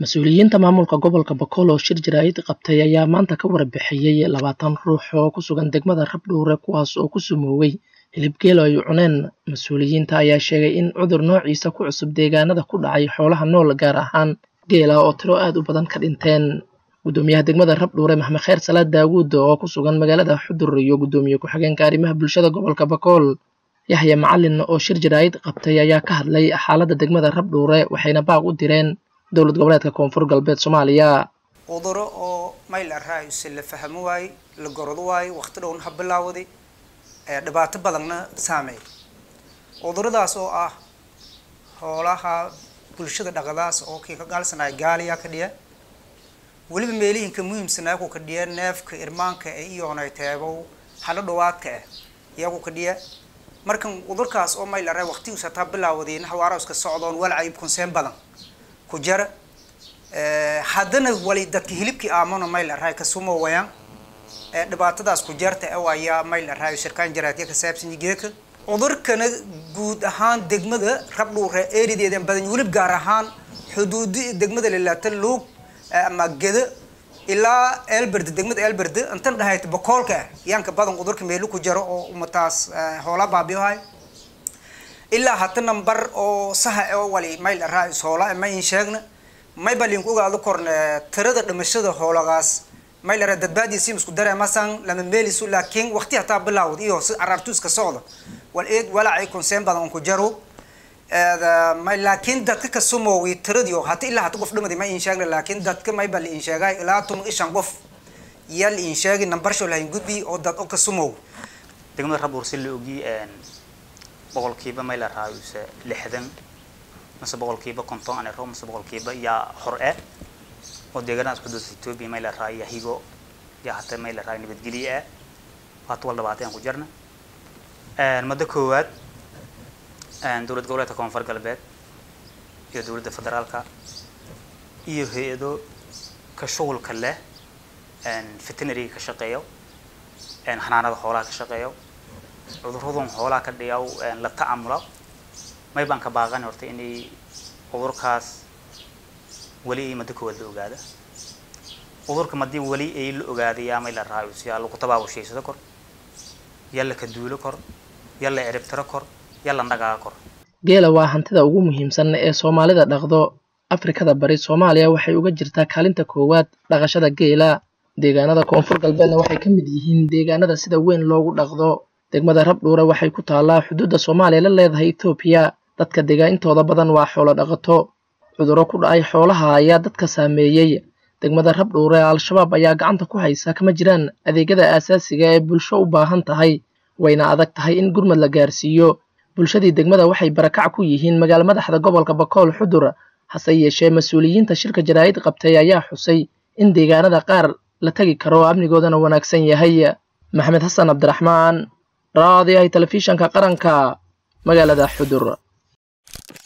mas-uuliyiinta maamulka gobolka bakool oo shir jaraa'id qabtay ayaa maanta ka warbixiyey labaatan ruux oo ku sugan degmada rabdhuure kuwaas oo ku sumoowey hilib geel ay cuneen mas-uuliyiinta ayaa sheegay in cudur noociisa ku cusub deegaanada ku dhacay xoolaha nool gaar ahaan geela oo tiro aad u badan ka dhinteen gudoomiyaha degmada rabdhuure maxmed kheyr salaad daawuud oo ku sugan magaalada xudur iyo gudoomiye ku-xigeenka arrimaha bulshada gobolka bakool yaxya macalin oo shir jaraa'id qabtay ayaa ka hadlay xaaladda degmada rabdhuure waxayna baaq u direen dowlad goboleedka koonfur galbeed soomaaliya cuduro oo mayl araayuse la fahmo waaye la gorod waaye waqti dhowna ha bilaawaday dhibaato badanna saameey cuduradaas oo ah hoolaha bulshada dhaqadaas oo kii ka gaalsanaya gaaliyaa ka dhiya weliba meelihinka muhiimsanaa ku ka dhiya neefka irmaanka ee iyoonay teebow halo dhawaadka ah iyagu ka dhiya markan cudurkaas oo mayl araay waqtigiisa hataa bilaawadayna hawaara iska socdoon walcayib konseen badan ku jara haddana wali dadka hilibkii aamano mayl araay ka sumo wayaan dhibaatadaas ku jarta e ayaa mayl araayo shirkaan jaraadya ka saabsan geeka cudurkana guud ahaan degmada rabdhuure erideeda badan welib gaar ahaan xuduudi degmada lalaata luug ama geda ilaa elberde degmada elberde intan dhahayt bakoolka ah yaanka badan cudurka meelu ku jaro oo umataas hoola baabiyohay ilaa hata nambar oo saha oo wali mayl araayo hoola ma in sheegna may balinku ogaado korne tirada dhimashada hoolagaas maylara dadbaadiisi isku dareemasan lama meelisu laakiin waqti hataa bilaawd iyo si caraartu iska socda wal eed walacay konseen badan ku jaro may laakiin dadka ka sumoowi tiradiyo hata ilaa hata qof dhimadi ma in sheegna laakiin dadka may bal in sheegay ilaa tun ishan qof yal in sheegi number sho lahayn gudbi oo dad oo ka sumoow degmada rabuur si la ogi boqolkiiba may la raayuse lixdan mase boqolkiiba konton anero mase boqolkiiba yaa hor eh oo deegaanadas xuduudka etoobiya may la raay yahigo yaa hata may la raay nabadgelye ah waata wal dhabaatay aan ku jirna muddo koowaad dowlad goboleedka koonfur galbeed iyo dowladda federaalka iyo hay-ado ka shughulka leh veterinariga ka shaqeeyo xanaanada xoolaha ka shaqeeyo cuduradan xoolaha ka dhigaw la ta'amula may baan ka baaqan horta inay cudurkaas weli ay muddo koowaad la ogaada cudurka madii weli ay la ogaaday yaa may la raayo si yaa lagu tabaabushaydsado kor yaa la ka duulo kor yaa la ciribtiro kor yaa la dhagaaga kor geela waa hantida ugu muhiimsan ee soomaalida dhaqdo afrikada bari soomaaliya waxay uga jirtaa kaalinta koowaad dhaqashada geela deegaanada koonfur galbeedna waxay ka mid yihiin deegaanada sida weyn loogu dhaqdo degmada rabdhuure waxay ku taallaa xuduudda soomaaliya la leedahay etoobiya dadka degaa intooda badan waa xoolo dhaqato cudurro ku dhacay xoolaha ayaa dadka saameeyey degmada rabdhuure al-shabaab ayaa gacanta ku haysa kama jiraan adeegyada aasaasiga ee bulsho u baahan tahay wayna adag tahay in gurmad la gaarsiiyo bulshadii degmada waxay barakac ku yihiin magaalo madaxda gobolka bakool xudur hase yeeshee mas-uuliyiinta shirka jaraa'id qabtay ayaa xusay in deegaanada qaar la tegi karo amnigoodana wanaagsan yahay maxamed xasan cabdiraxmaan raadiyahay telefishanka qaranka magaalada xudur